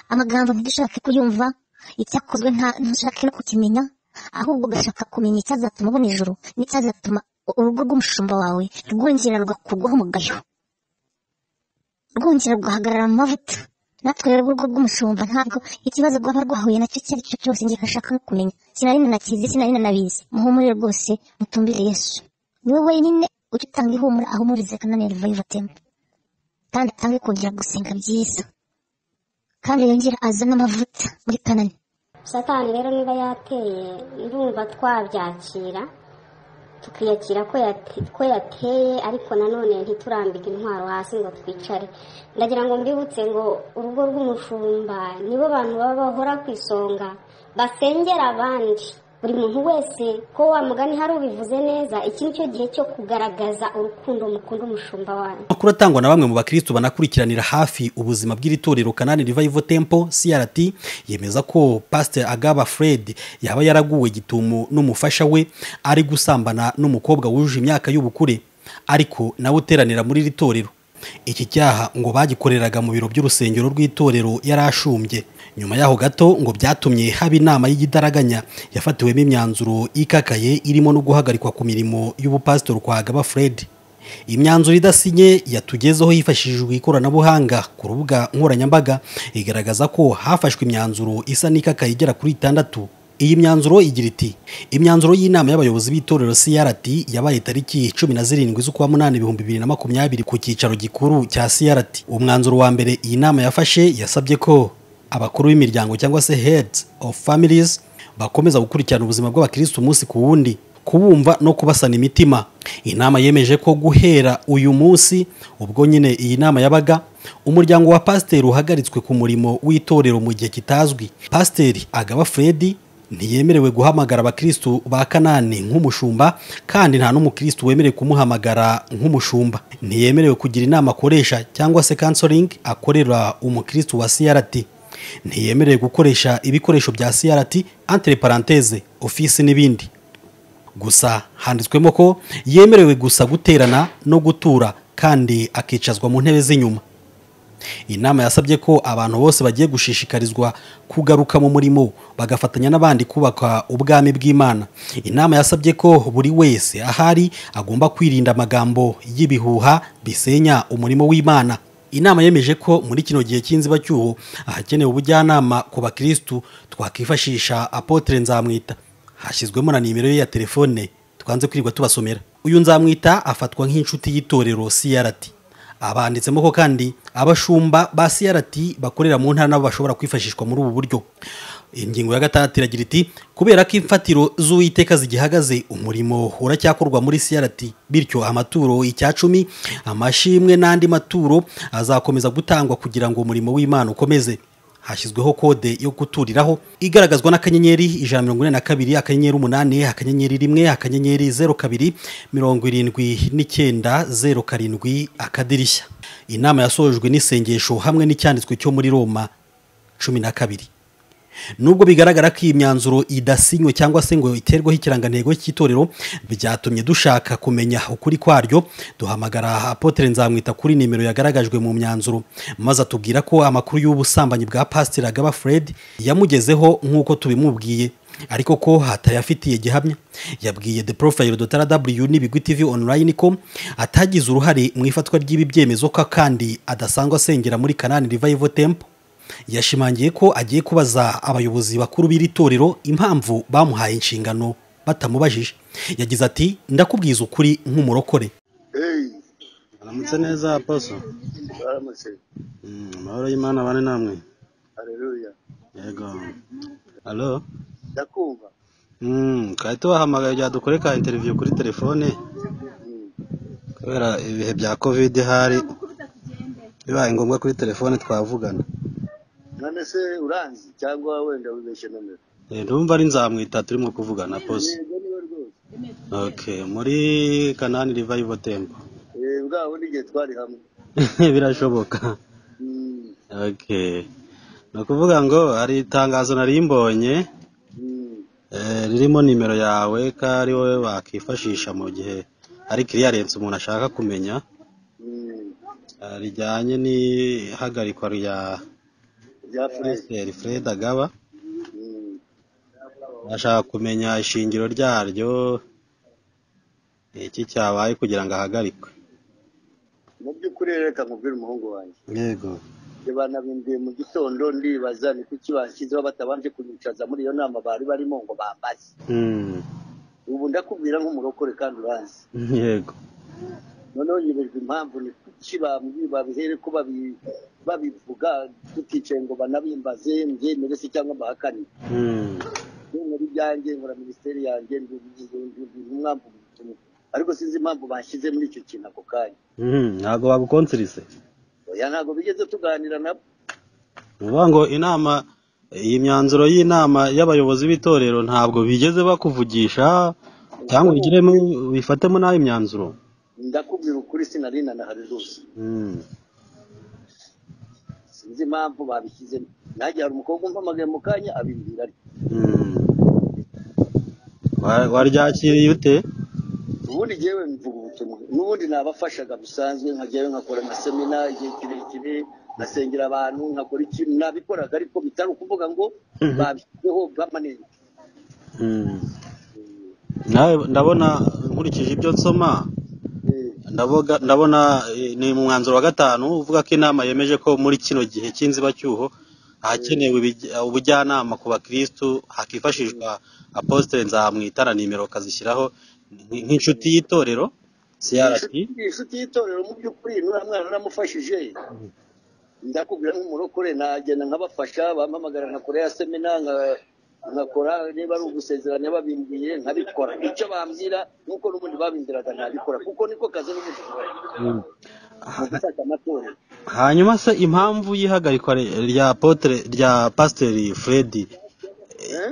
amagambo ntidushake kuyumva icyakozwe ntushake no kukimenya ahubwo ugashaka kumenya icyazatuma ubona ijoro n'icyazatuma urugo rw'umushumba wawe rwongera rugakurwaho umugayo rwongera rugahagarara mu mavuta natwe rero urugo rw'umushumba ntabwo ikibazo rwaba rwahuye nacyo icyo ari cyo cyose njye nashaka no kumenya sinari nanakizi sinari nanabizi muhumure rwose mutumbire yesu niwe wenyine ujya utanga ihumura ahumurize akananerva yuvatemo kandi atange kongera gusenga byiza kandi yongera azane amavuta muri kanani satani rero niba yateye ndumva twabyakira tukiyakira ko yate- ko yateye ariko nanone ntiturambike intwaro hasi ngo twicare ndagira ngo mbibutse ngo urugo rw'umushumba nibo bantu baba bahora ku isonga basengera abandi buri muntu wese ko wa mugani hari ubivuze neza iki ni cyo gihe cyo kugaragaza urukundo mukunda umushumba wanyu amakuru atangwa na bamwe mu bakristo banakurikiranira hafi ubuzima bw'iri torero kanani revival temple crt yemeza ko pasiteri agaba fred yaba yaraguwe gitumo n'umufasha we ari gusambana n'umukobwa wujuje imyaka y'ubukure ariko nawe uteranira muri iri torero iki cyaha ngo bagikoreraga mu biro by'urusengero rw'itorero yari ashumbye nyuma yaho gato ngo byatumye haba inama y'igitaraganya yafatiwemo imyanzuro ikakaye irimo no guhagarikwa ku mirimo y'ubupasitori kwa Agaba fred imyanzuro idasinye yatugezeho hifashishijwe ikoranabuhanga ku rubuga nkoranyambaga igaragaza ko hafashwe imyanzuro isa n'ikakaye igera kuri itandatu iyi myanzuro igira iti imyanzuro y'inama y'abayobozi b'itorero crt yabaye tariki cumi na zirindwi z'ukwa munani ibihumbi bibiri na makumyabiri ku cyicaro gikuru cya crt umwanzuro wa mbere iyi nama yafashe yasabye ko abakuru b'imiryango cyangwa se heads of families bakomeza gukurikirana ubuzima bw'abakirisitu umunsi ku wundi kubumva no kubasana imitima inama yemeje ko guhera uyu munsi ubwo nyine iyi nama yabaga umuryango wa pasiteri uhagaritswe ku murimo w'itorero mu gihe kitazwi pasiteri agaba fred ntiyemerewe guhamagara abakirisitu ba kanani nk'umushumba kandi nta n'umukirisitu wemerewe kumuhamagara nk'umushumba ntiyemerewe kugira inama akoresha cyangwa se kansoringi akorera umukirisitu wa crt ntiyemerewe gukoresha ibikoresho bya crt entre parenthese ofisi n'ibindi gusa handitswemo ko yemerewe gusa guterana no gutura kandi akicazwa mu ntebe z'inyuma inama yasabye ko abantu bose bagiye gushishikarizwa kugaruka mu murimo bagafatanya n'abandi kubaka ubwami bw'imana inama yasabye ko buri wese ahari agomba kwirinda amagambo y'ibihuha bisenya umurimo w'imana inama yemeje ko muri kino gihe cy'inzibacyuho ahakenewe ubujyanama ku bakirisitu twakwifashisha apotere nzamwita hashyizwemo na nimero ye ya telefone twanze kwirirwa tubasomera uyu nzamwita afatwa nk'inshuti y'itorero crt abanditsemo ko kandi abashumba ba crt bakorera mu ntara nabo bashobora kwifashishwa muri ubu buryo ingingo ya gatandatu iragira iti kubera ko imfatiro z'uwiteka zigihagaze umurimo uracyakorwa muri crt bityo amaturo icyacumi amashimwe n'andi maturo azakomeza gutangwa kugira ngo umurimo w'imana ukomeze hashyizweho kode yo guturiraho igaragazwa n'akanyenyeri ijana na mirongo ine na kabiri akanyenyeri umunani akanyenyeri rimwe akanyenyeri zeru kabiri mirongo irindwi n'icyenda zeru karindwi akadirishya inama yasojwe n'isengesho hamwe n'icyanditswe cyo muri roma cumi na kabiri nubwo bigaragara ko iyi myanzuro idasinywe cyangwa se ngo iterweho ikirangantego cy'itorero byatumye dushaka kumenya ukuri kwaryo duhamagara apotere nzamwita kuri nimero yagaragajwe mu myanzuro maze atubwira ko amakuru y'ubusambanyi bwa pasiteri agaba fred yamugezeho nk'uko tubimubwiye ariko ko hatayafitiye gihamya yabwiye the profile dotara w n'ibigwi tv online ko atagize uruhare mu ifatwa ry'ibi byemezo ko kandi adasanzwe asengera muri kanani revival temple yashimangiye ko agiye kubaza abayobozi bakuru b'iri torero impamvu bamuhaye inshingano batamubajije yagize ati ndakubwiza ukuri nk'umurokore Hey, aramutse neza poso baramutse. Mm, amahoro y'imana bane namwe Haleluya. yego alo Ndakumva. Mm, twari tubahamagaye bya dukore ka interiviyu kuri telefone Mm. kubera ibihe bya kovide hari bibaye ngombwa kuri telefone twavugana None se uranzi cyangwa wenda wibeshye nomero? Eh, ndumva ari nzamwita turimo kuvugana poso Yego niwe rwose. okay muri kanani rivayivo tempo Eh, bwabo n'igihe twari hamwe. birashoboka Mm. okay ni ukuvuga ngo hari itangazo nari mbonye Mm. Eh, ririmo nimero yawe ko ari wowe wakifashisha mu gihe hari kiriyarensi umuntu ashaka kumenya Mm. eh, rijyanye n'ihagarikwa rya rya furezi pasiteri fred agaba ashaka kumenya ishingiro ryaryo iki cyabaye kugira ngo ahagarikwe mu by'ukuri rero reka nkubwire umuhungu wanjye yego njye banabindiye mu gitondo ndibaza ni kuki bashyizeho batabanje kunyicaza muri iyo nama bari barimo ngo bambaze Mm. ubu ndakubwira nk'umurokore kandi urazi yego noneho nyibajwe impamvu ni kuki bambwi- babihere ko babi- babivuga tuticaye ngo banabimbaze mbyemere se cyangwa mbahakanire Mm. nkora ibyanjye nkora minisiteri yanjye umwamvu ariko sinzi impamvu bashyize muri icyo kintu ako kanya Mm. ntabwo bagukonsirise oya ntabwo bigeze tuganira nabo ni ukuvuga ngo inama iyi myanzuro y'inama y'abayobozi b'itorero ntabwo bigeze bakuvugisha cyangwa ubigiremo bifatemo nabi imyanzuro ndakubwira ukuri sinarina na harerusi Mm. sinzi impamvu babishyizemo nanjye hari umukobwa umpamagaye mu kanya abimbwira ari Mm. Wa- waryakiriye ute ubundi ngewe mvuga ubutumwa n'ubundi nabafashaga bisanzwe nkagewe nkakora nka semina igihe kirekire nkasengera abantu nkakora ikintu nabikoraga ariko bitari ukuvuga ngo babishyizeho permanent Mm. nawe ndabona nkurikije ibyo nsoma Eh, ndaboga ndabona eh, ni mu mwanzuro wa gatanu uvuga ko inama yemeje ko muri kino gihe cy'inzibacyuho ahakenewe ibijya- ubujyanama ku bakirisitu hakifashishwa apositire nzamwita na nimero ukazishyiraho nk- nk'inshuti y'itorero crp inshuti inshuti y'Itorero mu by'ukuri nuriya mwana naramufashije ndakubwira nk'umurokore nagenda nkabafasha bampamagara nkakora ya semina nka- nkakora niba ari ugusezeranya babimbwiye nkabikora icyo bambwira nuko n'ubundi babimbwiraga ntabikora kuko niko kazi n'ubundi nkora. Mu gufata amatorero hanyuma se impamvu y'ihagarikwa re- rya apotre rya pasiteri fredi Eh?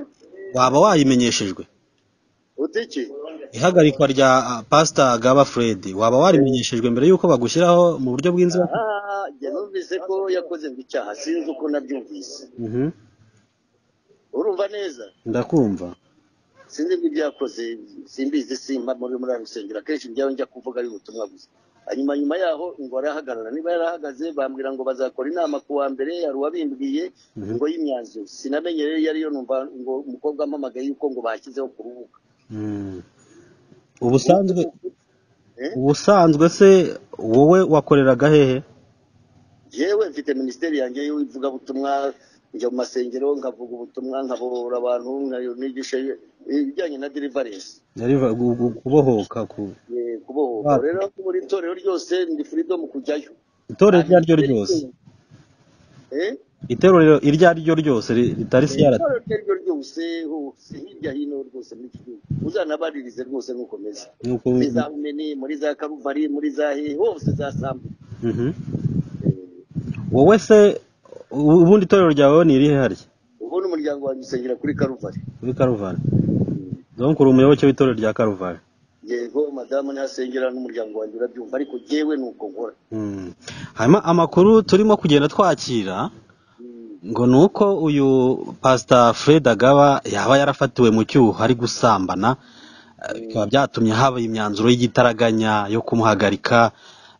waba wayimenyeshejwe utiki ihagarikwa rya ah, pasita gaba fredi waba warimenyeshejwe mbere y'uko bagushyiraho mu buryo bw'inzibacyuho ah njye numvise ko yakoze ngo icyaha sinzi uko nabyumvise Mhm. urumva neza ndakumva sinzi n'ibyakoze simbizi simba muri muri ayo rusengero akenshi njyaho njya kuvuga ari ubutumwa gusa hanyuma nyuma yaho ngo arahagarara niba yarahagaze bambwira ngo bazakora inama ku wa mbere hari uwabimbwiye ngo y'imyanzuro sinamenye rero iyo ariyo numva ngo umukobwa ampamagaye yuko ngo bashyizeho ku rubuga Mm. ubusanzwe Eh? ubusanzwe se wowe wakoreraga hehe yewe mfite minisiteri yanjye y'ivugabutumwa njya mu masengero nkavuga ubutumwa nkabora abantu nkanigisha ibijyanye na deliverance Deliver- gu- gu- kubohoka ku Eh, kubohoka Wapi? rero buri torero ryose ndi freedom kujyayo itorero iryo ari ryo ryose Eh? itorero iryo ari ryo ryose ri- ritari siyara Itorero iryo ari ryo ryose hose hirya hino rwose muri iki gihugu uzanabaririze rwose nk'ukomeza nuko muri za rumeni muri za karuvari muri za hehe hose za sambu Mhm. wowe se u- ubundi itorero ryawe ni irihe harya ubu ni umuryango wanjye usengera kuri karuvari muri karuvari donc uri umuyoboke w'itorero rya karuvari yego madamu ntihasengera n'umuryango wanjye urabyumva ariko jyewe ni uko nkora Mm. hanyuma amakuru turimo kugenda twakira ngo ni uko uyu pasita fred agaba yaba yarafatiwe mu cyuho ari gusambana eh, bikaba byatumye haba imyanzuro y'igitaraganya yo kumuhagarika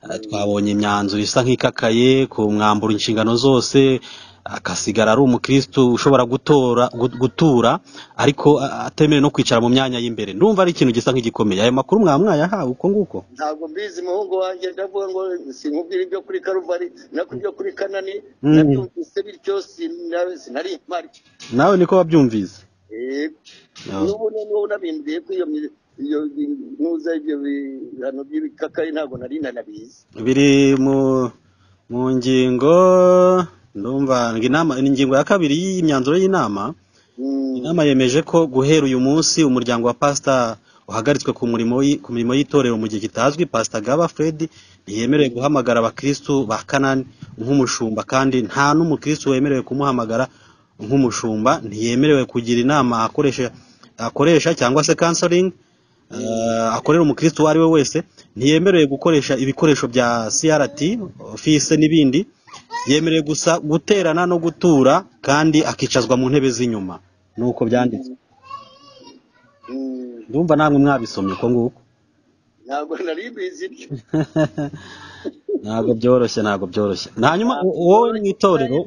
Eh, twabonye imyanzuro isa nk'ikakaye ku mwambura inshingano zose akasigara ari umukristo ushobora gutora gu- gutura ariko a- atemerewe no kwicara mu myanya y'imbere ndumva ari ikintu gisa nk'igikomeye ayo makuru mwaba mwayahawe uko nguko ntabwo mbizi muhungu wanjye ndavuga ngo sinkubwira ibyo kuri karuvari nako ibyo kuri kanani Mm. nabyumvise bityo sina- sinari mpari nawe niko wabyumvise Yego. No. n'ubu niba unabimbiye ko iyo mi- iyo bi- nuza ibyo bihano by'ibikakayi ntabwo nari nanabizi biri mu mu ngingo ndumva ngo inama ni ingingo ya kabiri y'imyanzuro y'inama Mm, inama yemeje ko guhera uyu munsi umuryango wa pasita uhagaritswe ku murimo w'i- ku mirimo y'itorero mu gihe kitazwi pasita gaba fred ntiyemerewe guhamagara abakirisitu ba kanani nk'umushumba kandi nta n'umukirisitu wemerewe kumuhamagara nk'umushumba ntiyemerewe kugira inama akoresha akoresha cyangwa se kansoringi eh, akorera umukirisitu uwo ari we wese ntiyemerewe gukoresha ibikoresho bya crt ofise n'ibindi yemerewe gusa guterana no gutura kandi akicazwa mu ntebe z'inyuma nuko byanditswe mm, ndumva namwe mwabisomye uko nguko ntabwo nari mbizi ibyo ntabwo byoroshye ntabwo byoroshye Na hanyuma u- wowe mu itorero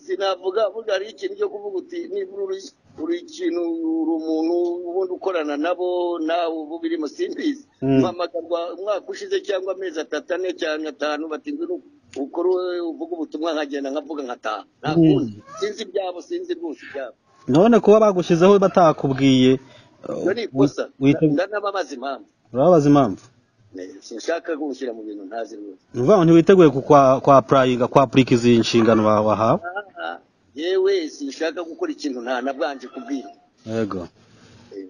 sinavuga burya hari ikintu cyo kuvuga uti nibura uri uri ikintu uri umuntu ubundi ukorana nabo nawe ubu birimo simbizi Mm. mpamagarwa umwaka ushize cyangwa amezi atatu ane cyangwa atanu bati ngwino ukore wowe uvuge ubutumwa nkagenda nkavuga nkataha nta Mm. kundi sinzi ibyabo sinzi rwose ibyabo none kuba bagushyizeho batakubwiye iyo ni ikosa ndanababaza impamvu urababaza impamvu Eh, sinshaka kumushyira mu bintu ntazi rwose ni ukuvuga ngo ntiwiteguye ku- kwa kwa purayinga kwa purika izi inshingano wa- wahawe Aha, yewe sinshaka gukora ikintu nta nabwanje kubwira yego Eh,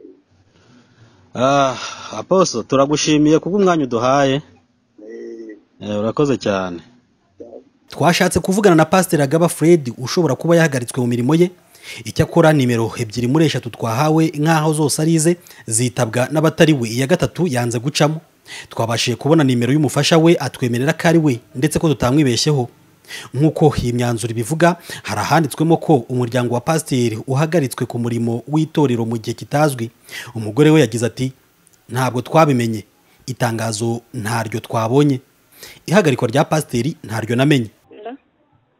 Ah, aposo turagushimiye kubw'umwanya uduhaye eh, Eh, urakoze cyane twashatse kuvugana na pasiteri agaba fred ushobora kuba yahagaritswe mu mirimo ye icyakora nimero ebyiri muri eshatu twahawe nk'aho zose ari ize zitabwa n'abatari we iya gatatu yanze gucamo twabashije kubona nimero y'umufasha we atwemerera ko ari we ndetse ko tutamwibeshyeho nk'uko iyi myanzuro ibivuga hari ahanditswemo ko umuryango wa pasiteri uhagaritswe ku murimo w'itorero mu gihe kitazwi umugore we yagize ati ntabwo twabimenye itangazo ntaryo twabonye ihagarikwa rya pasiteri ntaryo namenye Hello?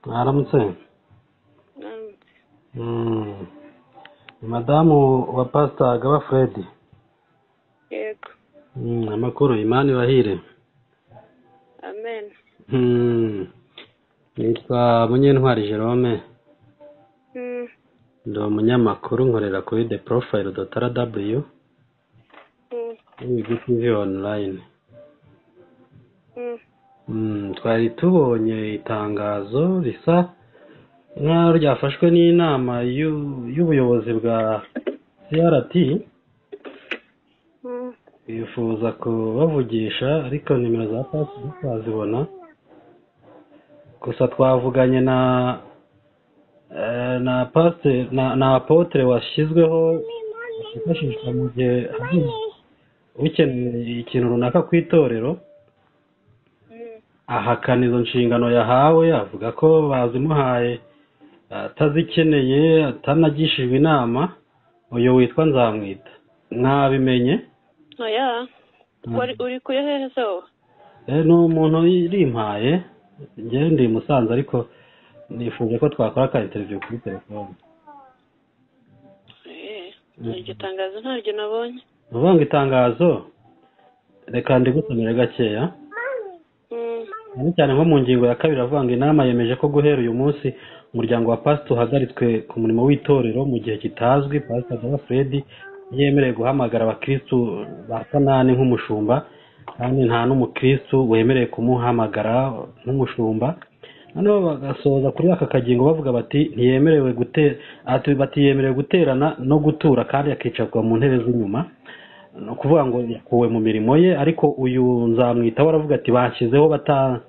mwaramutse Um, Mm. ni madamu wa pasita agaba fred yego Mm, amakuru imani bahire amen Mm. nitwa munyentwari jerome Mm, ndi umunyamakuru nkorera kuri the profile dot rw mm, tv online mm. Mm, twari tubonye itangazo risa nk'aho ryafashwe n'inama y'u- y'ubuyobozi bwa crt Mm, bifuza kubavugisha ariko nimero za pasi twazibona gusa twavuganye na eh, na pasite na na apotre washyizweho wifashishwa mu gihe hari ukeneye ikintu runaka ku itorero mm, ahakana izo nshingano yahawe avuga ko bazimuhaye atazikeneye atanagishijwe inama uyu witwa nzamwita mwabimenye oya wari uri kuri hehe se wowe Eh, ni umuntu irimpaye njyewe ndi i musanze ariko nifuje ko twakora ka interiviyu kuri telefone Eh, iryo tangazo ntaryo nabonye ni ukuvuga ngo itangazo reka ndigusomere gakeya Mm, cyane cyane nko mu ngingo ya kabiri avuga ngo inama yemeje ko guhera uyu munsi umuryango wa pasita uhagaritswe ku murimo w'itorero mu gihe kitazwi pasita dora fred yemerewe guhamagara abakirisitu ba kanani nk'umushumba kandi nta n'umukirisitu wemerewe kumuhamagara nk'umushumba noneho bagasoza kuri aka kagingo bavuga bati ntiyemerewe gutera ati batiyemerewe guterana no gutura kandi akicarwa mu ntebe z'inyuma ni ukuvuga ngo yakuwe mu mirimo ye ariko uyu nzamwita waravuga ati bashyizeho bata-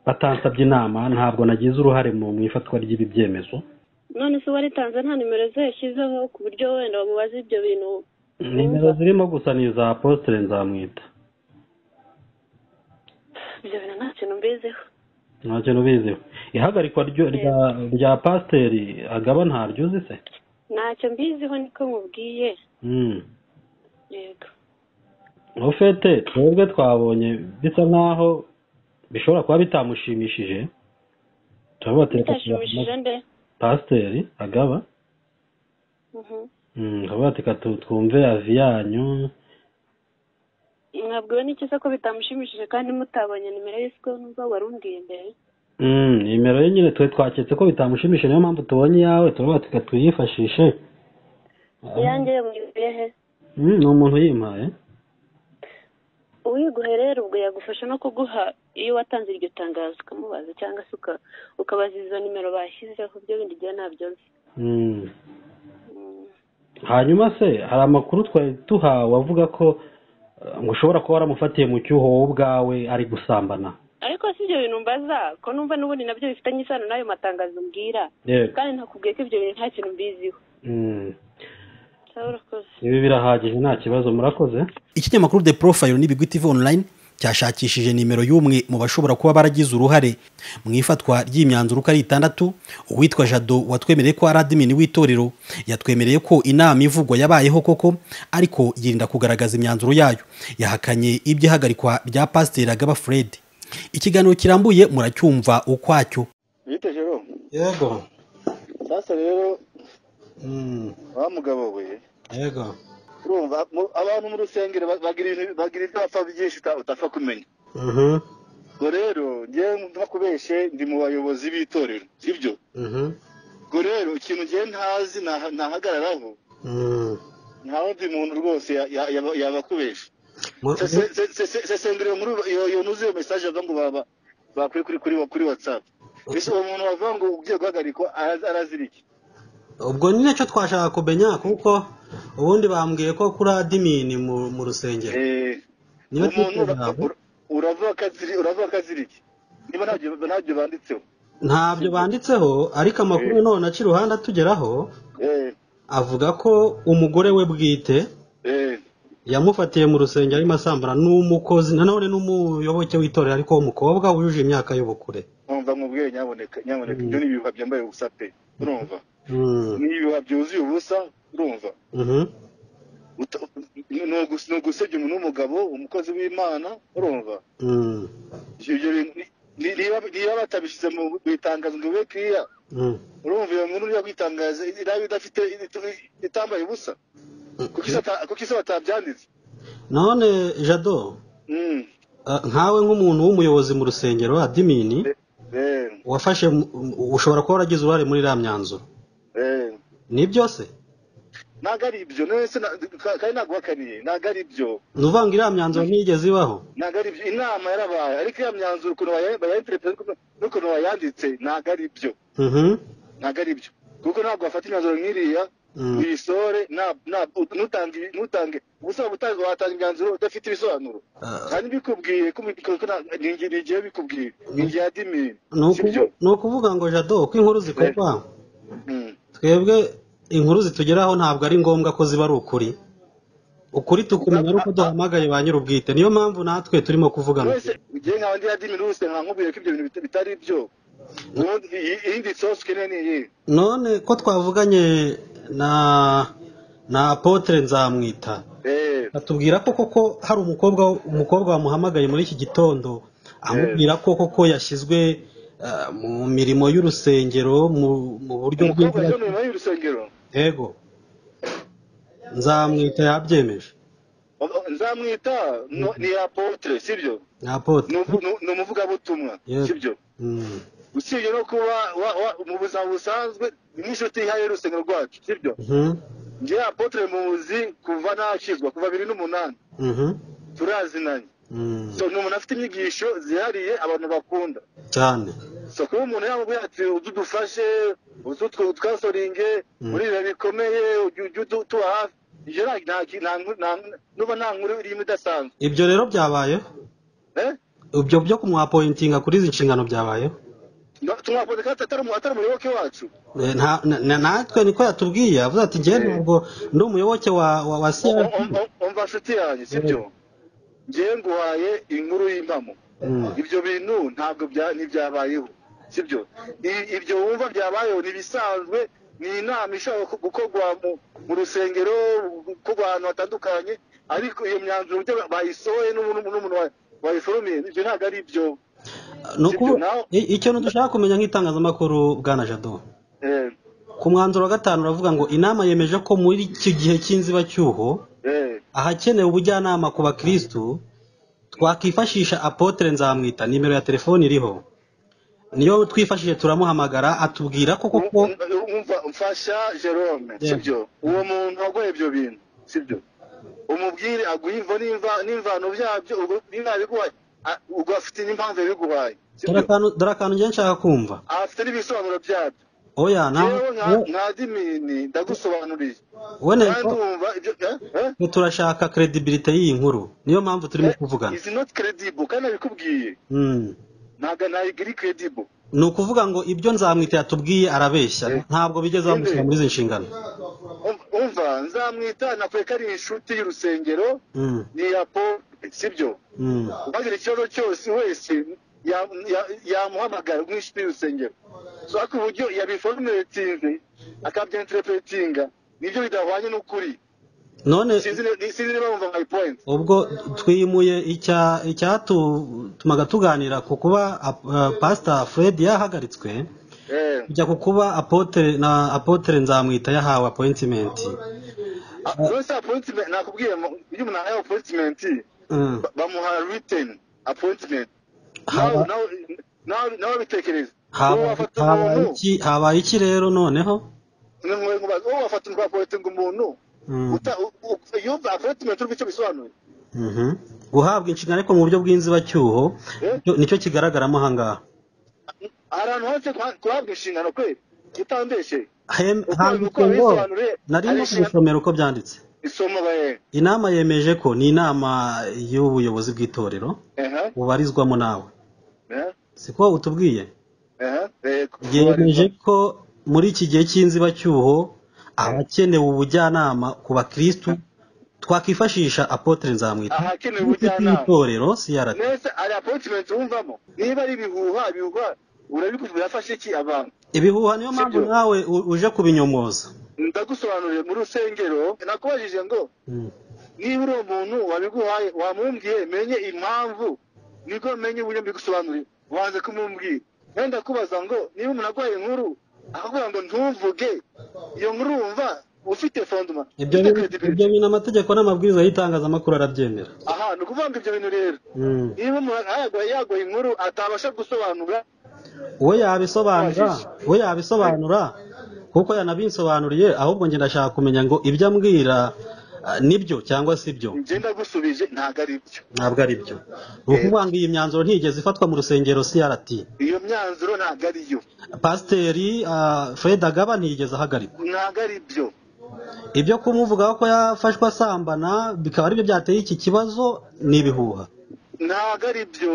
batansabye inama ntabwo nagize uruhare mu mu ifatwa ry'ibi byemezo none se waritanze nta nimero ze yashyizeho ku buryo wenda bamubaza ibyo bintu nimero zirimo gusa ni iza apositire nzamwita ibyo bintu nta kintu mbiziho nta kintu ubiziho ihagarikwa ryo- rya rya pasiteri agaba ntaryuzi se ntacyo mbiziho niko nkubwiye Mm. yego ufete twebwe twabonye bisa nk'aho bishobora kuba bitamushimishije turavuga ati reka bitashimishije nde pasiteri agaba Mhm. Mm, turavuga ati reka tu- twumve avi yanyu mwabwiwe n'iki se ko bitamushimishije kandi mutabonye nimero ye siko n'ubwo wari umbwiye mbere Mm, nimero ye nyine twe twaketse ko bitamushimishije niyo mpamvu tubonye iyawe turavuga tuka tuyifashishe iyanjye yamwibwiye he Mm, ni umuntu yimpaye uwiguhe rero ubwo yagufasha no kuguha iyo watanze iryo tangazo ukamubaza cyangwa se uka- ukabaza izo nimero bashyizeho ibyo bindi igihe ntabyo nzi Mm. Mm. hanyuma se hari amakuru twari tuhawe avuga ko eh, ngo ushobora kuba waramufatiye mu cyuho wowe ubwawe ari gusambana ariko si ibyo bintu mbaza ko numva n'ubundi nabyo bifitanye isano n'ayo matangazo mbwira yego kandi ntakubwiye ko ibyo bintu nta kintu mbiziho Mm. sawa urakoze ibi birahagije nta kibazo murakoze ikinyamakuru the profile n'ibigwi tv online cyashakishije nimero y'umwe mu bashobora kuba baragize uruhare mu ifatwa ry'imyanzuro uko ari itandatu uwitwa jado watwemereye ko ari adimini w'itorero yatwemereye ko inama ivugwa yabayeho koko ariko yirinda kugaragaza imyanzuro yayo yahakanye iby'ihagarikwa rya pasiteri agaba fred ikiganiro kirambuye muracyumva ukwacyo yite jero yego sasa rero Mm, wa mugabo we yego urumva mu- abantu mu rusengero ba- bagira ibintu- bagira ibyo bapfa byinshi uta- utapfa kumenya Mhm, ubwo rero ngewe nta kubeshe ndi mu bayobozi b'itorero sibyo mhm, ubwo rero ikintu ngewe ntazi naha- nahagararaho mm. nta wundi muntu rwose ya- ya- yaba- yabakubesha Mu- Se- se- se- se- se- sendera muri iyo iyo ntuzi iyo message avuga ngo baba bakuri kuri kuri kuri WhatsApp ese uwo muntu wavuga ngo ugiye guhagarikwa arazi- arazira iki ubwo ni nacyo twashaka kumenya kuko ubundi bambwiye ko kuri adimini mu mu rusengero Eh, niba umuntu twiteze ura- ntabwo ura- uravuga ko aziri- uravuga ko azira iki niba ntabyo ntabyo banditseho ntabyo banditseho ariko amakuru Eh. none aca iruhande atugeraho eh avuga ko umugore we bwite eh yamufatiye mu rusengero arimo asambana n'umukozi nanone n'umuyoboke w'itorero ariko w'umukobwa wujuje imyaka y'ubukure umva mubwire nyaboneka nyaboneka Mm. ibyo ni ibihuha byambaye ubusa pe urumva Mm, ni ibihuha byuzuye ubusa urumva mhm, Uta- ni ugus- ni ugusebya umuntu w'umugabo umukozi w'imana urumva mm, ibyo bintu ni- ni- niba niba batabishyize mu mu itangazo ngo bibe kiriya mm. urumva iyo nkuru iriya kwitangaza iraba idafite it- itambaye ubusa kuko isa ata- kuko isa batabyanditse none jado Mm. eh, nkawe nk'umuntu w'umuyobozi mu rusengero adimini Eh, wafashe mu- mu- ushobora kuba waragize uruhare muri iriya myanzuro eh. ni byose ntabwo ari ibyo nese kandi ntabwo wakaniye ntabwo ari ibyo ni uvuga ngo iriya myanzuro ntiyigeze ibaho ntabwo ari byo inama yarabaye ariko iriya myanzuro ukuntu bayayinterepera n'ukuntu bayanditse ntabwo ari byo Mhm, ntabwo ari byo kuko ntabwo wafata imyanzuro nk'iriya Mm. uyisore nta- nta- ntutange ntutange ubusaba gutanga watanga imyanzuro udafite ibisobanuro Ah. kandi bikubwiye ko mu- ko nta- ni ingi- ni igihe bikubwiye ni igihe adimini ni si byo ukuvu- ni ukuvuga ngo jado uko inkuru zikorwa Mm. twebwe inkuru zitugeraho ntabwo ari ngombwa ko ziba ari ukuri ukuri tukumenya ari uko duhamagaye ba nyir'ubwite niyo mpamvu natwe turimo kuvugana wese ugiye nka ndi adimini rwose nka nkubwiye ko ibyo bintu bita- bitari byo ubundi iyi- iyindi sosi ukeneye ni iyihe none ko twavuganye na na apotre nzamwita Eh, batubwira ko koko hari umukobwa umukobwa wamuhamagaye muri iki gitondo amubwira ko koko yashyizwe eh, mu mirimo y'urusengero mu, mu buryo umukobwa bw'inzira yajya mu mirimo y'urusengero yego nzamwita yabyemeje nzamwita no- ni apotre sibyo ni apotre ni umu- ni- ni umuvugabutumwa Yego. sibyo Mm. usibye no kuba wa- wa- mu buzima busanzwe n'inshuti ihaye y'urusengero rwacu sibyo Mhm. nge apotre muzi kuva nakizwa kuva bibiri n'umunani Mhm. turazinanye Mm. so ni umuntu afite inyigisho zihariye abantu bakunda cyane so kuba umuntu yamubwiye ati uze udufashe uze utwo- twasoringe muri ibihe bikomeye ujye ujye utu- utuba hafi ibyo nta- nta- nta nkuru- nta- nuba nta nkuru irimo idasanzwe ibyo rero byabayeho eh ibyo byo kumwapointinga kuri izi nshingano byabayeho tumwakunze kandi atari umu- atari umuyoboke wacu Eh, nta- na- na- natwe niko yatubwiye avuze ati njyewe nubwo ndi umuyoboke wa wa, wa Om- CRT." om- om- umva nshuti yanjye sibyo ngewe nguhaye inkuru y'impamo Mm. ibyo bintu ntabwo bya- ntibyabayeho sibyo I- ibyo wumva byabayeho ni ibisanzwe ni inama ishobora gu- gukorwa mu- mu rusengero gukorwa ahantu hatandukanye ariko iyo myanzuro uburyo ba- bayisohoye n'umuntu n'umuntu wa- wayiforomiye ibyo ntabwo ari ibyo ni ukuvuga nawe- i- ikintu dushaka kumenya nk'itangazamakuru bwana jado Eh, ku mwanzuro wa gatanu uravuga ngo inama yemeje ko muri iki gihe cy'inzibacyuho eh, ahakenewe ubujyanama ku bakristu twakwifashisha apotre nzamwita nimero ya telefoni iriho niyo twifashishije turamuhamagara atubwira ko koko umva mfasha jerome Yeah. sibyo uwo muntu waguha ibyo bintu sibyo umubwire aguha imvo n'imva- n'imvano byabyo ubwo niba biguhaye a- ubwo afite n'impamvu yabiguhaye dore sibyo akantu- dore akantu njye nshaka kumva afite n'ibisobanuro byabyo oya nawe yewe nka- nka dimini ndagusobanuriye we kandi nteko wumva ibyo eh, eh? turashaka credibility y'iyi nkuru niyo mpamvu turimo kuvugana is not credible kandi abikubwiye Mm. ntabwo nayigiri credible ni ukuvuga ngo ibyo nzamwita yatubwiye arabeshya ntabwo bigeze bamushyira muri izi nshingano Um- umva nzamwita nakwereka ari inshuti y'urusengero Mm. ni apo sibyo Mm. ubagira ikibazo cyose wese ya- ya- yamuhamagara nk'inshuti y'urusengero so ariko uburyo yabifomeretinze akabyentereperetinga nibyo bidahwanye n'ukuri none sinzi ni- sinzi niba wumva my point ubwo twimuye icya- icyatumaga tuganira ku kuba ap- eh, pasita fred yahagaritswe eh kujya ku kuba apotere na apotere nzamwita yahawe apoyitimenti Ah, rwose appointment nakubwiye mu- iyo umuntu ahaye appointment ba- bamuha written appointment nawe Haba- nawe nawe- nawe bitekereza uwo Haba- wafata habaye umuntu iki habaye iki rero noneho ni mwe mubaza uwo wafata ukapotinga umuntu Mm. uta- u- u- yumva appointment uri icyo bisobanuye Mhm. guhabwa inshingano ariko mu buryo bw'inzibacyuho Eh? nicyo- nicyo kigaragaramo ahangaha hari ahantu hose kuha- kuhabwa inshingano kwe utandeshe Hem- Uko- handitswe uko ngo bisobanure, nari ari no inshingano- kubisomera uko byanditse isomo baye inama yemeje ko ni inama y'ubuyobozi bw'itorero ehe bubarizwamo nawe ehe siko utubwiye ehe eh, kubarizwa. yemeje ko muri iki gihe cy'inzibacyuho abakenewe ubujyanama ku bakristu twakwifashisha apotere nzamwita ahakenewe ufite ubujyanama itorero CRT nese hari appointment wumvamo niba ari ibihuha ibihuha urabikuvuga yafashe iki abantu ibihuha niyo mpamvu Sibyo. nawe u- uje kubinyomoza ndagusobanuriye mu rusengero nakubajije ngo Mm. niba uri umuntu wabiguhaye wamumbwiye menye impamvu nibwo menye uburyo mbigusobanuriye wanze kumumbwira wenda kubaza ngo niba umuntu aguhaye inkuru akakubwira ngo ntuvuge iyo nkuru wumva ufite fondoma ibyo ufite bi- ibyo credibility bintu amategeko n'amabwiriza y'itangazamakuru arabyemera aha ni ukuvuga ngo ibyo bintu rero Mm. niba umuntu yaguhaye yaguhaye inkuru atabasha gusobanura we yabisobanura we yabisobanura kuko yanabinsobanuriye ahubwo njye ndashaka kumenya ngo ibyo ambwira ah, nibyo cyangwa si byo njye ndagusubije ntabwo ari byo ntabwo ari byo ni ukuvuga ngo iyi myanzuro ntigeze ifatwa mu rusengero CRT iyo myanzuro ntabwo ari yo pasiteri ah, Fred Agaba ntiyigeze ahagarikwa ntabwo ari byo ibyo kumuvugaho ko yafashwe asambana bikaba aribyo byateye iki kibazo ni ibihuha ntabwo ari byo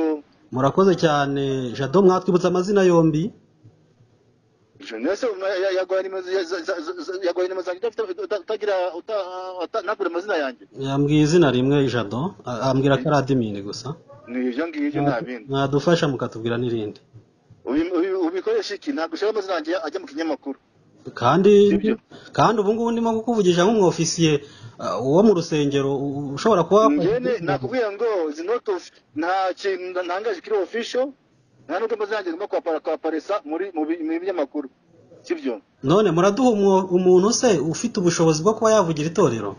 murakoze cyane jado mwatwibutsa amazina yombi nese yaguhaye nimero za- za- za- yaguhaye nimero zanjye udafite- uta- utagira uta- uta- ntabwire amazina yanjye yambwiye izina rimwe jado a- ambwira ko ari adimini gusa ni ibyo ngibyo nta bindi mwadufasha mukatubwira n'irindi Ubi- ubi- ubikoresha iki ntabwo ushaka amazina yanjye ajya mu kinyamakuru kandi Sibyo. kandi ubu ngubu ndimo kukuvugisha nk'umwofisiye uh, wo mu rusengero u- u- ushobora kuba njyene nakubwira ngo is not of- nta kintu ntangaje kiri official nta nubwo amazina yanjye agomba kuhapara- kuhaparesa muri mu bi- mu binyamakuru sibyo none muraduha umwo- umuntu se ufite ubushobozi bwo kuba yavugira itorero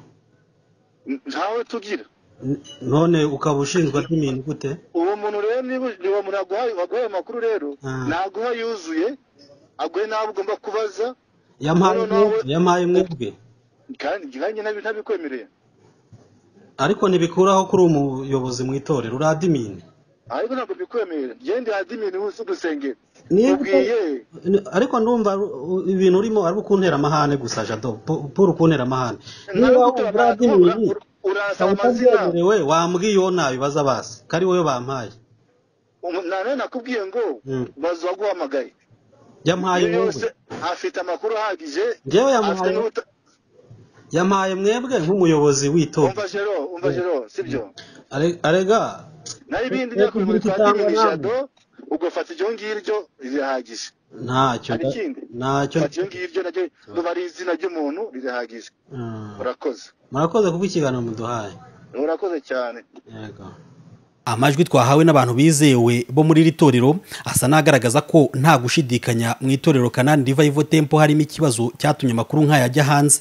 ntawe tugira N- none ukaba ushinzwe adimini gute uwo muntu rero niba uwo muntu aguhaye waguhaye amakuru rero Ah. naguha yuzuye aguhe n'abo ugomba kubaza yampaye Noneho nawe- umwe- yampaye mwebwe kandi nkanjye ntabi- ntabikwemereye ariko ntibikuraho kuri umuyobozi mu itorero uri adimini ariko ntabwo bikwemerera gende adimini wese ugusengera Niba- ubwiye Ni- ariko ndumva u- ibintu urimo ari ukuntera amahane gusa jado Pu- puru kuntera amahane niba ugura adimini urasaba ukaba amazina utabyemerewe wambwiye uwo nabibaza basi ko ari wowe bampaye Umu- na none nakubwiye ngo Mm. baza waguhamagaye yampaye iyo yose mwebwe afite amakuru ahagije Njyewe yamuhaye- afite n'ubuta- yampaye mwebwe nk'umuyobozi w'itora umva jero umva jero sibyo Are- arega n'ibindi Kuko byakubimurika kubyita adimini namwe. jado ugafata iryo ngiryo rirahagije ntacyo hari nda- ikindi ntacyo fata iyo ngiryo naryo nuba ari izina ry'umuntu rirahagije Mm. urakoze murakoze kuko ikiganiro muduhaye urakoze cyane yego amajwi twahawe n'abantu bizewe bo muri iri torero asa n'agaragaza ko nta gushidikanya mu itorero kanani rivayivo tempo harimo ikibazo cyatumye amakuru nk'aya ajya hanze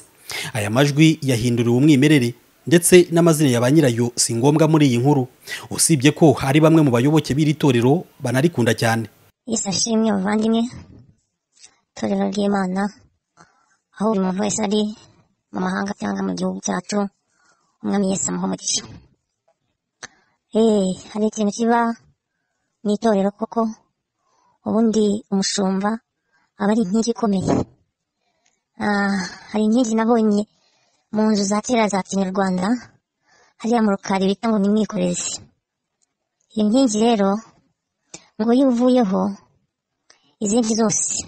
aya majwi yahinduriwe umwimerere ndetse n'amazina ya ba nyirayo si ngombwa muri iyi nkuru usibye ko hari bamwe mu bayoboke b'iri torero banarikunda cyane Yesu ashimwe bavandimwe itorero ry'Imana aho buri muntu wese ari mu mahanga cyangwa mu gihugu cyacu umwami Yesu amuha umugisha eh hari ikintu kiba mu itorero koko ubundi umushumba aba ari inkingi ikomeye Ah, hari inkingi nabonye mu nzu za kera za kinyarwanda hariya mu rukari bita ngo ni mwikorezi iyo nkingi rero ngo iyo uvuyeho izindi zose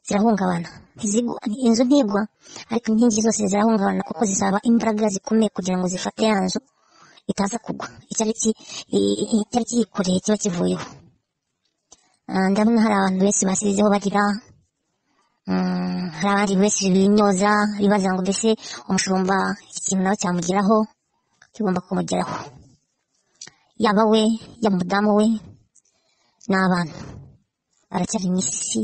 zirahungabana ntizigwa inzu ntigwa ariko inkingi zose zirahungabana kuko zisaba imbaraga zikomeye kugira ngo zifate ya nzu itaza kugwa icyari ki- i- i- icyari kiyikoreye kiba kivuyeho Ah, ndabona hari abantu benshi basizeho bagira Mm, hari abandi wese binyoza bibaza ngo mbese umushumba iki kintu nawe cyamugeraho kigomba kumugeraho yaba we yaba umudamu we n'abana haracyari mu isi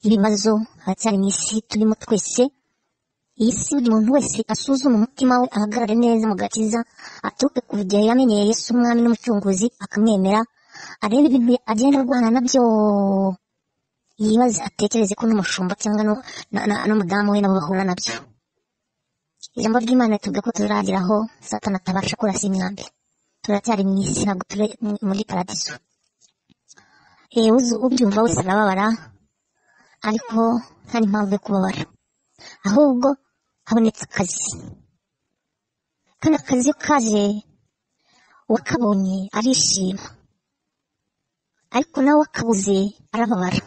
y'ibibazo haracyari mu isi turimo twese iyi si buri muntu wese asuzume umutima we ahagarare neza mu gakiza aturuke ku gihe yamenyeye yesu umwami n'umucunguzi akamwemera arebe ibintu agenda arwana nabyo yibaze atekereze ko n'umushumba cyangwa nu- na- na- n'umudamu we nabo bahura nabyo ijambo ry'imana ritubwira ko tuzageraho satani atabasha kurasa imyambi turacyari mu isi ntabwo turi mu- muri paradiso yewe uzi- ubyumva wese arababara ariko nta n'impamvu yo kubabara ahubwo habonetse akazi kandi akazi iyo kaje uwakabonye arishima ariko nawe wakabuze arababara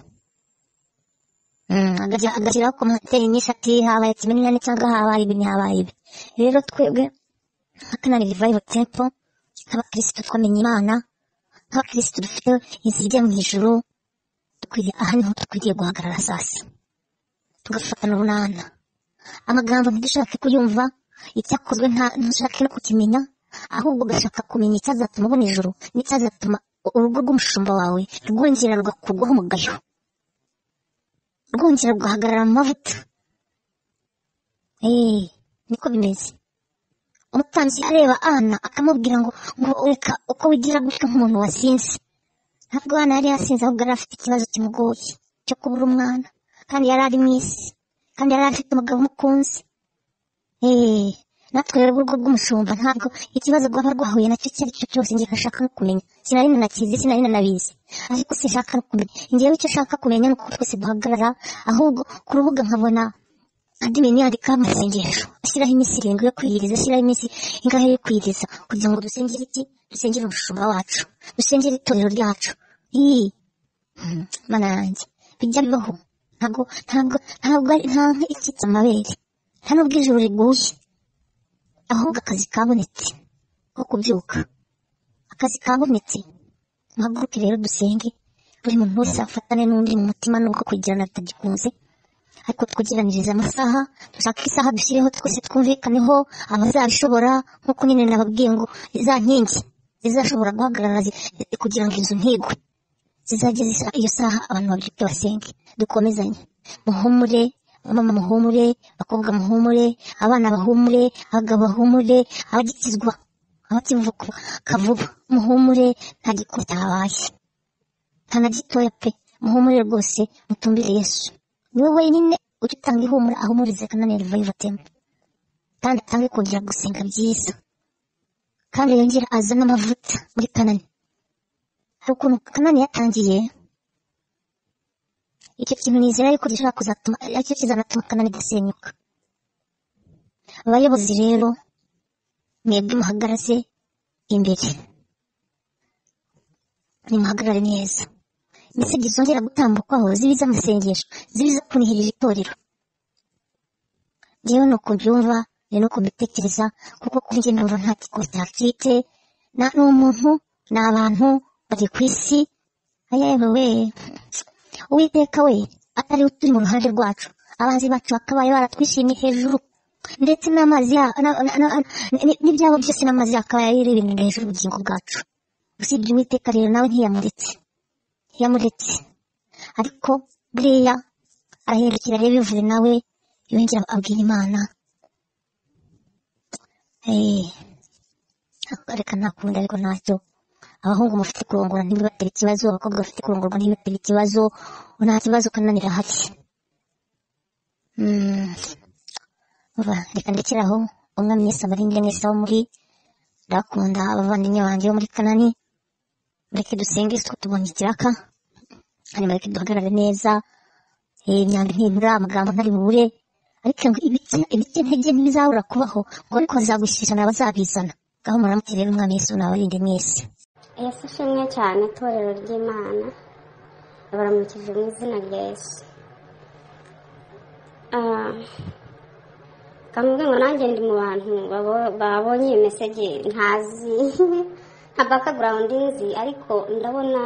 Mm, agaja- agashyiraho komantere nyinshi ati habaye kimenyane cyangwa habaye ibi ntihabaye ibi rero twebwe nka kanari revival temple nk'abakirisitu twamenye imana nk'abakirisitu dufite inzira ijya mu ijuru dukwiriye aha niho dukwiriye guhagarara sasa tugafatana urunana amagambo ntidushake kuyumva icyakozwe nta- ntushake no kukimenya ahubwo ugashaka kumenya icyazatuma ubona ijuru n'icyazatuma urugo rw'umushumba wawe rwongera rugakurwaho umugayo rwongera rugahagarara mu mavuta eee niko bimeze umutambyi areba ana akamubwira ngo ngo reka uko wigira gutya nk'umuntu wasinze ntabwo ana yari yasinze ahubwo yari afite ikibazo kimugoye cyo kubura umwana kandi yari ari mu isi kandi yari afite umugabo umukunzi eee natwe rero urugo rw'umushumba ntabwo ikibazo rwaba rwahuye nacyo icyo ari cyo cyose njye gashaka no kumenya sinari nanakizi sinari nanabizi ariko sinshaka no kumenya njyewe icyo nshaka kumenya ni uko twese duhagarara ahubwo ku rubuga nkabona adimini yandikaho amasengesho ashyiraho iminsi irindwi yo kwiyiriza ashyiraho iminsi ingahe yo kwiyiriza kugira ngo dusengere iki dusengere umushumba wacu dusengere itorero ryacu ii mm, mana yanjye bijya bibaho ntabwo ntabwo ntabwo ari nta nka ikitse amabere nta n'ubwo ijuru riguye ahubwo akazi kabonetse ko kubyuka akazi kabonetse muhaguruke rero dusenge buri muntu wese afatane n'undi mu mutima nubwo kugirana bitagikunze ariko twugiranirize amasaha dushake isaha dushyireho twese twumvikaneho abazabishobora nk'uko nyine nababwiye ngo za nkingi zizashobora guhagarara zi- kugira ngo inzu ntigwe zizajya zisa iyo saha abantu babyuke basenge dukomezanye muhumure mama muhumure abakobwa muhumure abana bahumure abagabo bahumure abagikizwa abakivuka kavuba muhumure nta gikota habaye nta na gitoya pe muhumure rwose mutumbire yesu niwe wenyine ujya utanga ihumura ahumurize kanani revival temple kandi atange kongera gusenga byiza kandi yongera azane amavuta muri kanani hari ukuntu kanani yatangiye icyo kintu nizera yuko gishobora kuzatuma aricyo kizanatuma kanani idasenyuka abayobozi rero mwebwe muhagarare imbere nimuhagarare neza mbese zongera gutambukwaho zibe iz'amasengesho zibe izo kunihirira itorero njyewe ni uko mbyumva ni nuko mbitekereza kuko kuri njye numva nta gikota mfite na ni umuntu ni abantu bari ku isi ayayewe we uwiteka we atari we turi mu ruhande rwacu abanzi bacu bakabaye baratwishimiye hejuru ndetse n'amazi ya na- na- na- ni- n'ibyabo byose n'amazi yakabaye ari ibintu hejuru ubugingo bwacu usibye uwiteka rero nawe ntiyamuretse ntiyamuretse ariko buriya arahindukira areba bivuye nawe yongera abwira imana eh, reka ntakunda ariko ntacyo abahungu mufite kurongora ntibibatera ikibazo abakobwa bafite kurongorwa ntibibatera ikibazo nta kibazo kananira hari Mm, vuba, reka ndekere aho umwami yesu abarinde mwese abo muri ndabakunda abavandimwe banjye bo muri kanani mureke dusenge twe tubonye ikiraka hanyuma reka duhagarare neza Eh, imyambi ntibura amagambo ntari bubure ariko ngo ibiti ibiti intege ntibizabura kubaho ngo ariko bazagushyikirana abazabizana ngaho muramutse rero umwami yesu nabarinde mwese yesu ishimwe cyane itorero ry'imana baramukije mu izina rya yesu Ah, kamubwe ngo nanjye ndi mu bantu babo- babonye iyo meseje ntazi nta bakagarawundi nzi ariko ndabona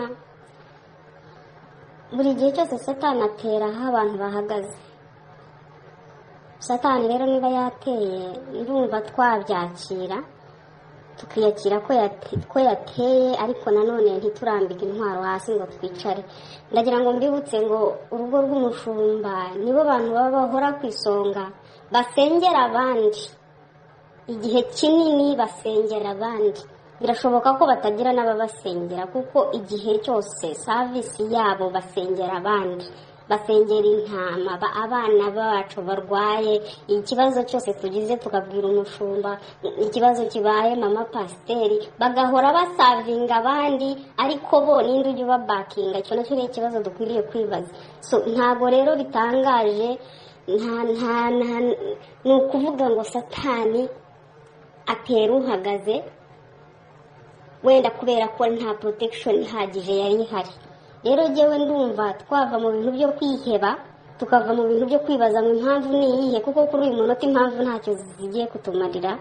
buri gihe cyose satani atera aho abantu bahagaze satani rero niba yateye ndumva twabyakira tukiyakira ko yate- ko yateye ariko nanone ntiturambike intwaro hasi ngo twicare ndagira ngo mbibutse ngo urugo rw'umushumba nibo bantu baba bahora ku isonga basengera abandi igihe kinini basengera abandi birashoboka ko batagira n'ababasengera kuko igihe cyose savisi yabo basengera abandi basengera intama ba- abana bacu barwaye ikibazo cyose tugize tukabwira umushumba ikibazo kibaye mama pasiteri bagahora basavinga abandi ariko bo ninde ujya ubabakinga icyo nacyo ni ikibazo dukwiriye kwibaza so ntabwo rero bitangaje nta nta nta ni ukuvuga ngo satani atera uhagaze wenda kubera ko nta protection ihagije yari ihari rero njyewe ndumva twava mu bintu byo kwiheba tukava mu bintu byo kwibaza ngo impamvu ni iyihe kuko kuri uyu munota impamvu ntacyo zigiye kutumarira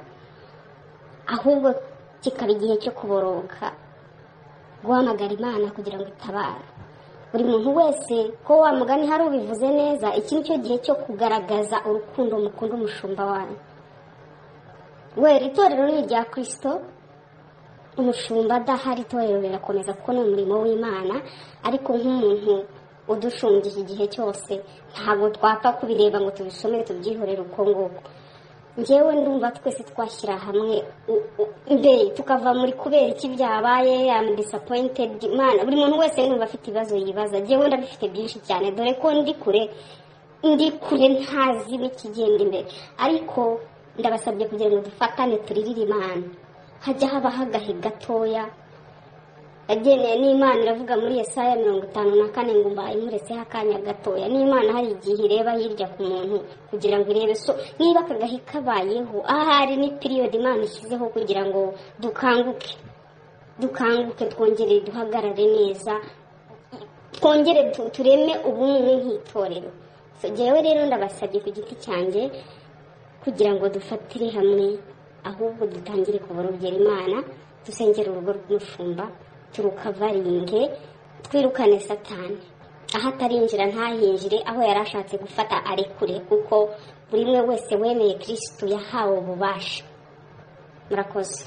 ahubwo kikaba igihe cyo kuboroka guhamagara imana kugira ngo itabare buri muntu wese ko wa mugani hari ubivuze neza iki ni cyo gihe cyo kugaragaza urukundo mukunda umushumba wanyu we itorero ni irya kirisito umushumba adahari itorero rirakomeza kuko ni umurimo w'imana ariko nk'umuntu udushumbiye igihe cyose ntabwo twapfa kubireba ngo tubisomere tubyihorere uko nguko njyewe ndumva twese twashyira hamwe u- u- mbere tukava muri kubera iki byabaye am disappointed imana buri muntu wese yumva afite ibibazo yibaza njyewe ndabifite byinshi cyane dore ko ndi kure ndi kure ntazi n'ikigenda imbere ariko ndabasabye kugira ngo dufatane turirire imana hajya habaho agahe gatoya yageneye n'imana iravuga muri Yesaya mirongo itanu na kane ngo mbaye mureseho akanya gatoya n'imana hari igihe ireba hirya ku muntu kugira ngo irebe so niba aka gahe kabayeho ahari ni piriyodi imana ishyizeho kugira ngo dukanguke dukanguke twongere duhagarare neza twongere tu- tureme ubumwe nk'itorero So, njyewe rero ndabasabye ku giti cyanjye kugira ngo dufatire hamwe ahubwo dutangire kuborogera imana dusengere urugo rw'umushumba turukavaringe twirukane satani aho atarinjira ntahinjire aho yari ashatse gufata arekure kuko buri umwe wese wemeye kirisitu yahawe ububasha murakoze